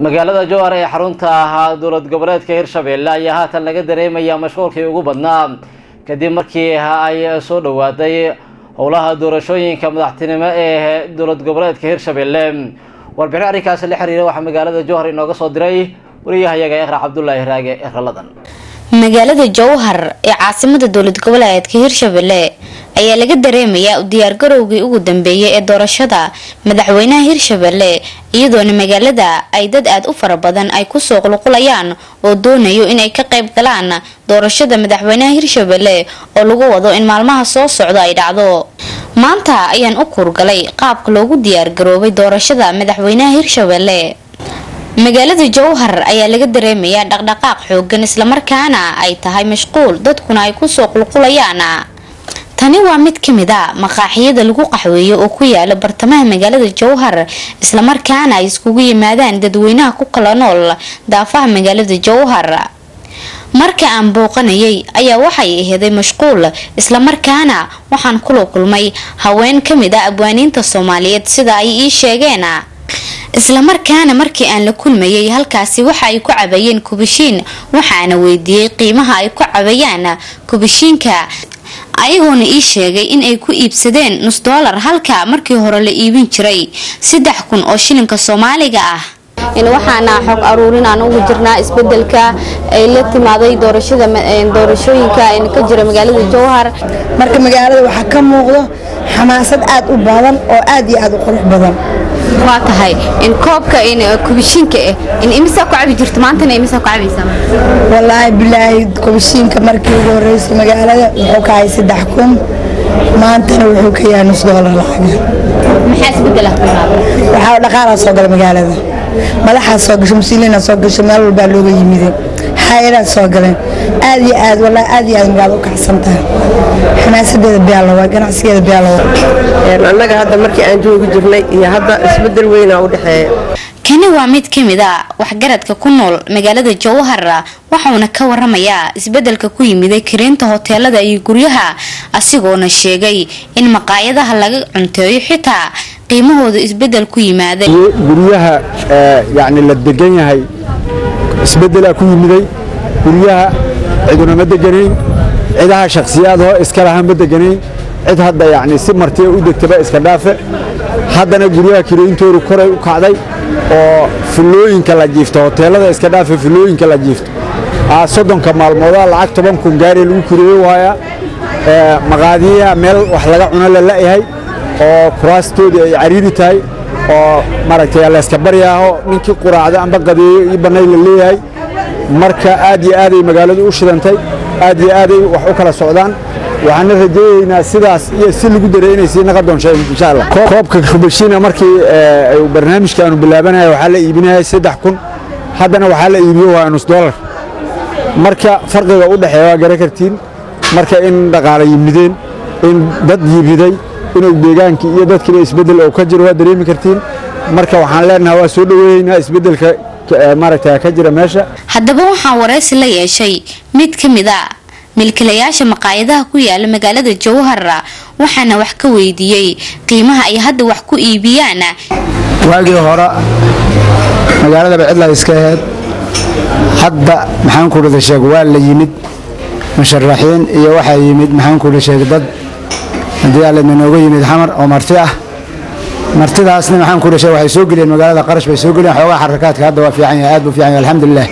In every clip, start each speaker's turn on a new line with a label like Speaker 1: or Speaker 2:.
Speaker 1: magaalada jowhar ee xarunta ahaa dowlad goboleedka hirshabelle ayaa haatan laga dareemayaa mashquulkii ugu badnaa kadib markii ay soo dhawaaday howlaha doorashooyinka madaxtinimo ee dowlad goboleedka hirshabelle warbixin arrinkaasi la xiriira waxaa magaalada jowhar inooga soo diray wariyahayaga iqra cabdulaahi raage ekraladan
Speaker 2: magaalada jowhar ee caasimada dowlad goboleedka hirshabelle ayaa laga dareemayaa u diyaargarowgii ugu dambeeyay ee doorashada madaxweynaha hirshabelle iyadoona magaalada ay dad aada u fara badan ay kusoo qulqulayaan oo doonayo inay ka qayb galaan doorashada madaxweynaha hirshabelle oo lagu wado in maalmaha soo socda ay dhacdo maanta ayaan u kuurgalay qaabka loogu diyaargaroobay doorashada madaxweynaha hirshabelle magaalada jowhar ayaa laga dareemayaa dhaqdhaqaaq xoogan islamarkaana ay tahay mashquul dadkuna ay kusoo qulqulayaan tani waa mid ka mid a maqaaxiyada lagu qaxweeyo oo ku yaala bartamaha magaalada jowhar islamarkaana ay iskugu yimaadaan dadweynaha ku kala nool daafaha magaalada jowhar marka aan booqanayay ayaa waxay aheeday mashquul islamarkaana waxaan kula kulmay haween kamid a abwaaniinta soomaaliyeed sida ay ii sheegeen islamarkaana markii aan la kulmayay halkaasi waxa ay ku cabayeen kubashiin waxaana weydiiyey qiimaha ay ku cabayaan kubashiinka ayagoona ii sheegay in ay ku iibsadeen nus doolar halka markii hore la iibin jiray saddex kun oo shilinka soomaaliga ah
Speaker 3: waxaana xog aruurin aan ugu jirnaa isbedelka ay la timaaday doorashada doorashooyinka ka jira magaalada jowhar
Speaker 4: marka magaalada waxaa ka muuqdo xamaasad aad u badan oo aad iyo aad u qurux badan
Speaker 3: waa tahay in koobka kubishiinka ah in imisaa ku cabi jirto maantana imisaa ku cabaysaa
Speaker 4: wallaahi bilaahi kubishiinka markii ugu horeysay magaalada wuxuu ka hay saddex kun maantana wuxuu ka yahay nus doolar lacaga
Speaker 3: maxaa isbedela
Speaker 4: waxaa dhaqaalaa soo gala magaalada madaxaa soo gasho musiiliina soo gasho meel walbaa looga yimide hay-adaa soo galeen aad iyo aad wallaahi aad iyo aad magaalada u kacsan tahay xamaasadeeda biyaalowa ganacsigeeda biyaalowa
Speaker 5: annaga hadda markii aan joogi jirnay iyo hadda isbedel weynaa u dhexeeya
Speaker 2: kani waa mid ka mid a waxgaradka ku nool magaalada jowhar waxauna ka waramayaa isbedelka ku yimiday kariinta hoteelada iyo guryaha asigoona sheegay in maqaayadaha laga cunteeyo xitaa qiimahooda isbedel ku yimaaday
Speaker 6: guryaha yani la degan yahay isbedelaa ku yimiday guryaha ciduna ma deganayn cidaha shakhsiyaadoo iska lahaan ma deganayn cid hadda yani si martiya u degtaba iska dhaafe haddana guryaha kirooyintoodu koray u kacday oo filooyinka la jiifto hoteelada iska dhaafe filooyinka la jiifto soddonka maalmooda lacag toban kun gaari lagu kireeyo waayaa maqaadiyaha meel wax laga cuno la la'yahay oo kuraastoodii ay cariiri tahay oo maaragtay layska baryaaho ninkii quraacda amba qadeeyo ii bannay la leeyahay marka aad iyo aaday magaaladu u shidantay aad iyo aaday wax u kala socdaan waxaana rajaynaynaa sidaas iyo si lagu daray inay sii naqa doonsha insha allah koobka kubashiina markii barnaamijkaanu bilaabanaya waxaa la iibinayay saddex kun haddana waxaa la iibiyo waa nus doolar marka farqiga u dhexeeya waa garan kartiin marka in dhaqaala yimideen in dad yimiday inuu deegaankii iyo dadkiiba isbeddel oo ka jiro waa dareemi kartiin marka waxaan leenahay waa soo dhoweeyeynaa isbeddelka maaragta ka jira meesha
Speaker 2: haddaba waxaan waraysi la yeeshay mid ka mid a milkilayaasha maqaayadaha ku yaala magaalada jowhar waxaana wax ka weydiiyey qiimaha ay hadda wax ku iibiyaan
Speaker 7: waagii hore magaaladaba cidla iska aheyd hadda maxaan ku dhada sheeg waa la yimid musharaxiin iyo waxaa yimid maxaan ku dhada sheeg dad haddii aalidna nooga yimid xamar oo marti ah martidaasna maxaan ku dhada sheeg waxay soo geliyeen magaalada qarash bay soo geliyeen xoogaa xarakaadka hadda waa fiican yahay aad buu fiican yahay alxamdulilah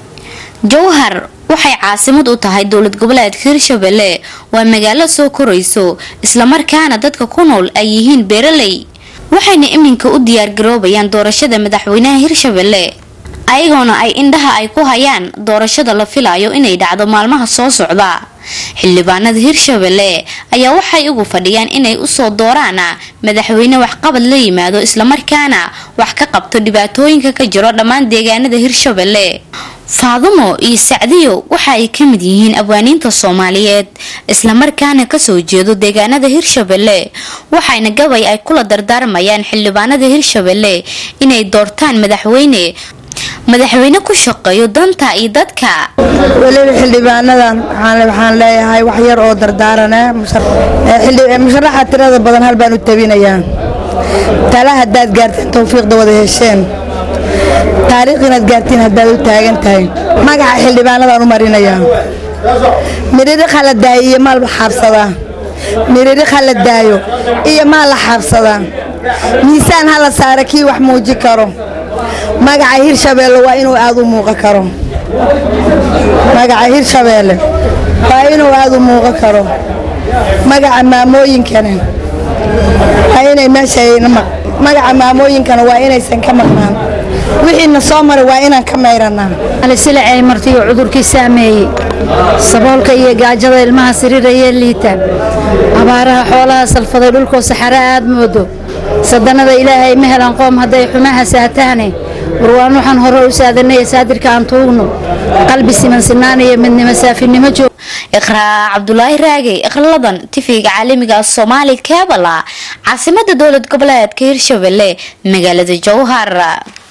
Speaker 2: jowhar waxay caasimad u tahay dowlad goboleedka hirshabelle waa magaalo soo korayso islamarkaana dadka ku nool ay yihiin beeraley waxayna iminka u diyaargaroobayaan doorashada madaxweynaha hirshabelle ayagoona ay indhaha ay ku hayaan doorashada la filayo inay dhacdo maalmaha soo socda xildhibaanada hirshabelle ayaa waxay ugu fadhiyaan inay usoo dooraan madaxweyne waxqabad la yimaado islamarkaana wax ka qabto dhibaatooyinka ka jiro dhammaan deegaanada hirshabelle faadumo iyo sacdiyo waxa ay ka mid yihiin abwaaniinta soomaaliyeed islamarkaana kasoo jeedo deegaanada hirshabelle waxayna gabay ay kula dardaarmayaan xildhibaanada hirshabelle inay doortaan madaxweyne madaxweyne ku shaqeeyo danta iyo dadka
Speaker 4: weliba xildhibaanadan waxaan leeyahay wax yar oo dardaarana musharaxa tirada badan hal baan u tabinayaa tala haddaad gaarteen towfiiqda wada hesheen taariikh inaad gaartiin haddaad u taagan tahay magaca xildhibaanadaan u marinayaa midhidhi khala daayo iyo maal la xaabsadaa midhidhi khala daayo iyo maal la xaabsadaa miisaan ha la saara kii wax muuji karo magaca hirshabeelle waa inuu aad u muuqan karo magaca hirshabeelle waa inuu aad u muuqan karo magaca maamooyinkana waa inay meesha magaca maamooyinkana waa inaysan ka maqnaan wixiina soo maray waa inaan ka mayranaa
Speaker 8: silacay martiyo cudurkii saameeyey saboolka iyo gaajada ilmaha siriirayee liita abaaraha xoolaha salfaday dhulkoo saxare aad moodo sadanada ilaahay ma helan qoom hadday xumaha saataane warwaan waxaan hore u saadanaya saadirka aan tuugno qalbi siman sinaanaya midnimo saafinimo joog
Speaker 2: iqraa cabdulaahi raagey iqraladan tifiga caalamiga soomaali keebala caasimada dowlad goboleedka hirshabelle magaalada jowhar